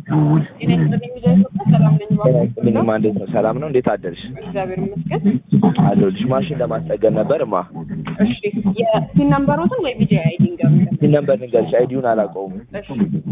ጤና ይስጥልኝ ሚዲያ ኢትዮጵያ ሰላም ነኝ። ምንም እንዴት ነው? ሰላም ነው? እንዴት አደርሽ? እግዚአብሔር ይመስገን። አለሁልሽ። ማሽን ለማስጠገን ነበር ማ እሺ የፒን ነምበሮትን ወይ ቪዲዮ አይዲ ንገሩኝ። ይህ ነበር ንገርሽ። አይዲውን አላውቀውም። እሺ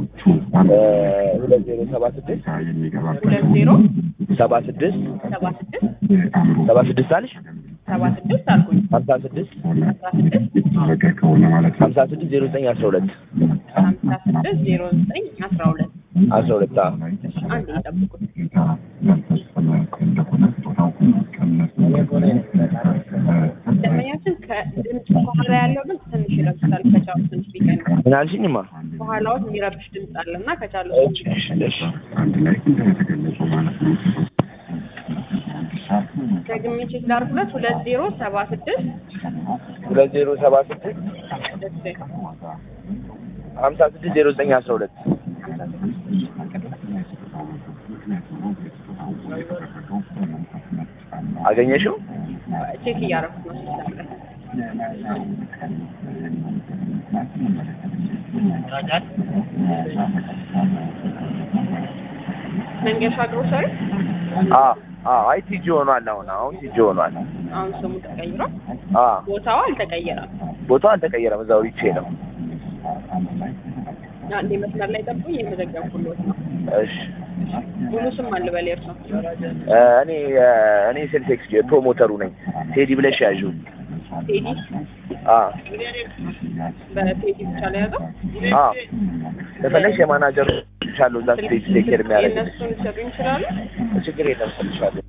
ሁለት ዜሮ ሰባ ስድስት ሁለት ዜሮ ሰባ ስድስት ሰባ ስድስት ሰባ ስድስት አልሽ ሰባ ስድስት አልኩኝ ሀምሳ ስድስት አስራ ስድስት ሀምሳ ስድስት ዜሮ ዘጠኝ አስራ ሁለት ሀምሳ ስድስት ዜሮ ዘጠኝ አስራ ሁለት አስራ ሁለት አዎ። እሺ አንድ ይጠብቁት። ደንበኛችን ከድምፅ በኋላ ያለው ድምፅ ትንሽ ይረብሻል። ከቻሉ ትንሽ ቢቀንስ ምን አልሽኝማ? በኋላዎት የሚረብሽ ድምፅ አለ እና ከቻሉ እሺ እሺ እሺ ደግሜ ቼክ ላድርጉለት። ሁለት ዜሮ ሰባ ስድስት ሁለት ዜሮ ሰባ ስድስት እሺ ሀምሳ ስድስት ዜሮ ዘጠኝ አስራ ሁለት አገኘሽው? ቼክ እያደረኩት ነው ሲስተም ላይ መንገሻ ግሮሰሪ አዎ አዎ። አይ ቲጂ ሆኗል። አሁን አሁን ቲጂ ሆኗል። አሁን ስሙ ተቀይሯል። አዎ ቦታው አልተቀየረም። ቦታው አልተቀየረም። እዛው ሪቼ ነው። አንዴ መስመር ላይ ጠብቁኝ፣ እየመዘገብኩልዎት ነው። እሺ ሙሉ ስም አልበል የእርሶ? እ እኔ እ እኔ ሴልስ ኤክስ ፕሮሞተሩ ነኝ። ቴዲ ብለሽ ያዥው። ቴዲ አዎ በቴዲ ብቻ ላይ ያዘው። አዎ ከፈለግሽ የማናጀር ቻለሁ እዛ ስቴጅ ቴክ ኬር የሚያደርግ የእነሱን ሊሰጡኝ ይችላሉ? ችግር የለም እሰጥሻለሁ።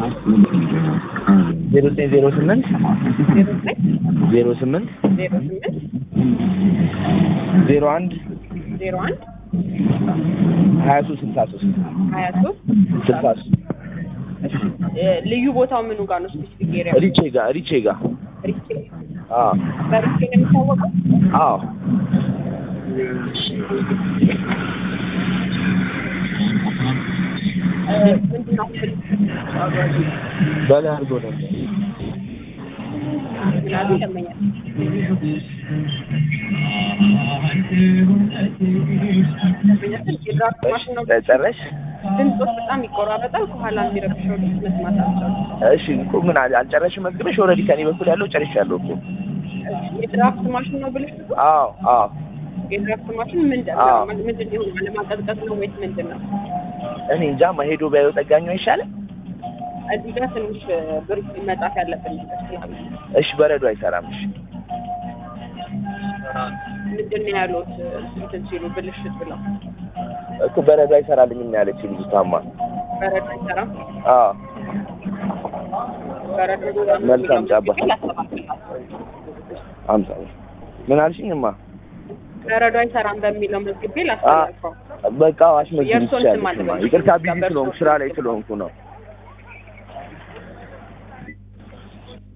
ዜሮ ዘጠኝ ዜሮ ስምንት ዜሮ ዘጠኝ ዜሮ ስምንት ዜሮ ስምንት ዜሮ አንድ ዜሮ አንድ ሀያ ሶስት ስልሳ ሶስት ሀያ ሶስት ስልሳ ሶስት ልዩ ቦታው ምኑ ጋር ነው? ስፔሲፊክ ኤሪያ ሪቼ ጋ ሪቼ ጋ ሪቼ አዎ በሪቼ ነው የሚታወቀው? አዎ እ ምንድን ነው በላይ አድርጎ ነበር ምናሉ ይለመኛል። ደንበኛችን የድራፍት ማሽን ነው። ጨረሽ? ድምፆች በጣም ይቆራረጣል። ከኋላ የሚረብሸው ድምፅ መስማት አልቻልኩም። እሺ እኮ ምን አል- አልጨረስሽም? መዝግበሽ ኦልሬዲ ከኔ በኩል ያለው ጨርሻለሁ እኮ። የድራፍት ማሽን ነው ብልሽ አዎ አዎ የድራፍት ማሽን ምንድን አዎ። ነው? ምንድን ነው? ለማቀዝቀዝ ነው ወይስ ምንድን ነው? እኔ እንጃ መሄዱ ቢያዩ ጠጋኙ አይሻልም? እዚህ ጋር ትንሽ ብር መጣፍ ያለብን ነገር ስላለ እሺ በረዶ አይሰራም። እሺ ምንድን ነው ያሉት እንትን ሲሉ ብልሽት ብለው እኮ በረዶ አይሰራልኝም ነው ያለች ልጅቷማ። በረዶ አይሰራም። አዎ በረዶ መልካም ጫባ። ላስተባብላል አምሳ ብር ምን አልሽኝማ? በረዶ አይሰራም በሚለው መዝግቤ ላስተላልፈው። በቃ አሽመዝግቢ የእርስዎን ስም ትችያለሽ። አልበል። ይቅርታ ቢዚ ስለሆንኩ ስራ ላይ ስለሆንኩ ነው።